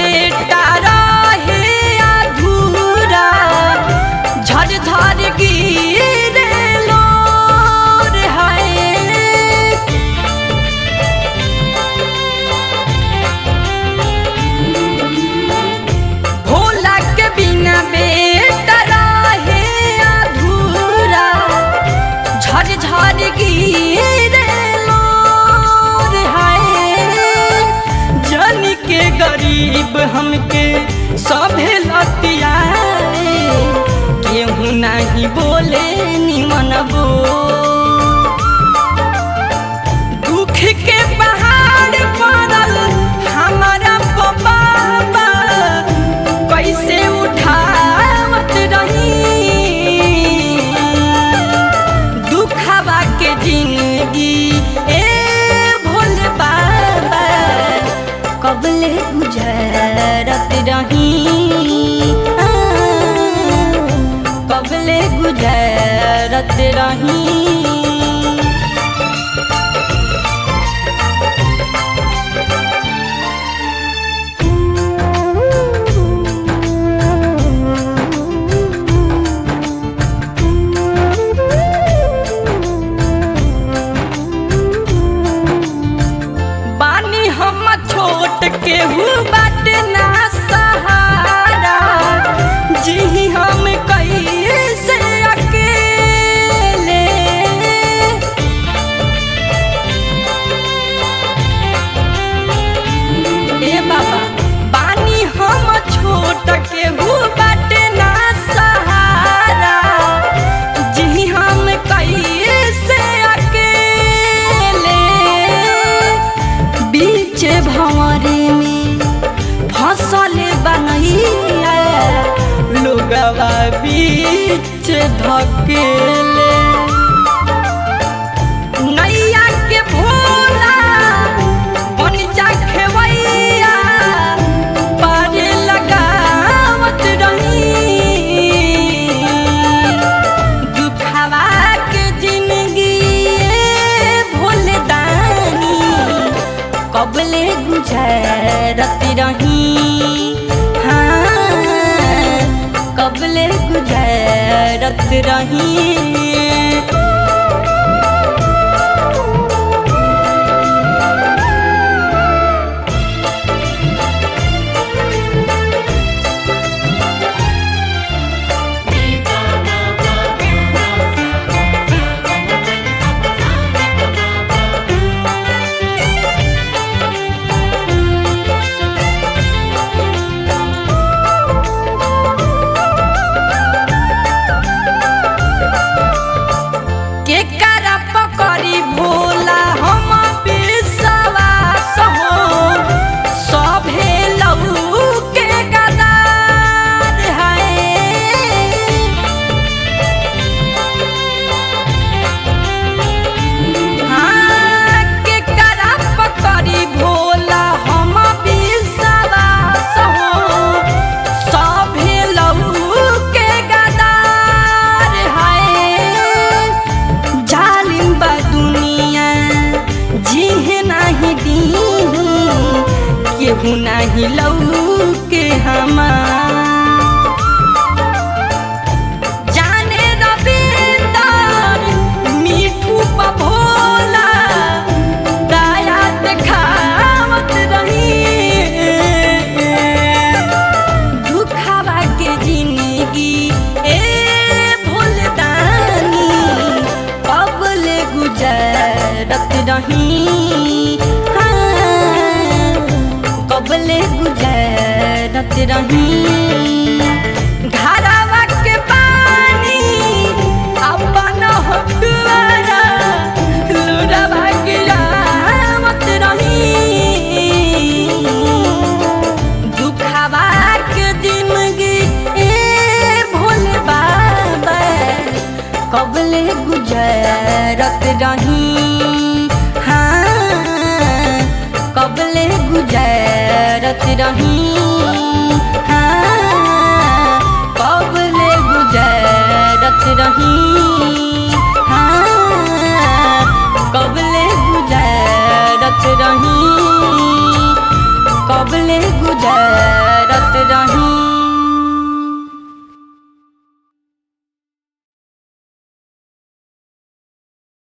बेटा रहे अधूरा झर झर गिरे लोर है भोला के बिना बेटा रहे अधूरा झर झर गिरे लोर है जन के गरीब हमके सभे लतियाए केहू नहीं बोले निमन बो दुख के पहाड़ पड़ल हमारा बाबा कैसे उठावत रही दुखवा के जिंदगी ए भोले बाबा कबले गुजरत रही आ, कबले गुजरत रही बानी हम छोट केहू बाट ना सहारा जी हम कैसे अकेले ए बाबा बानी हम छोट केहू बाट ना सहारा जी हम कैसे अकेले बीच भंवरे में फसल बनैया लोगवा बीच धकेले नैया के भोला बन जा खेवैया पारे लगावत रही दुखवा के जिंदगी ए भोले दानी कबले गुजरत रही हाँ कबले गुजरत रही के करा पकड़ी भोला हम विश्वास हो सभे लहू के गदार है हाँ, के करा पकड़ी भोला हम विश्वास हो सभे लहू के गदार है जालिम बा दुनिया जिहे नाही दीहू केहू नाही लऊ के हमार जाने रविंदर मीठू पा भोला दया देखावत रही दुखवा के जिंदगी ए भोलदानी कबल गुजरत रही हाँ, कबल गुजरत रही घरवा के पानी अपन हटुआरा लुरवा गिरावत रही दुखवा के जिंदगी ए भोले बाबा कबले गुजरत रही हाँ कबले गुजरत रही हाँ कबले गुजरत रही हाँ कबले गुजरत रही कबले गुजरत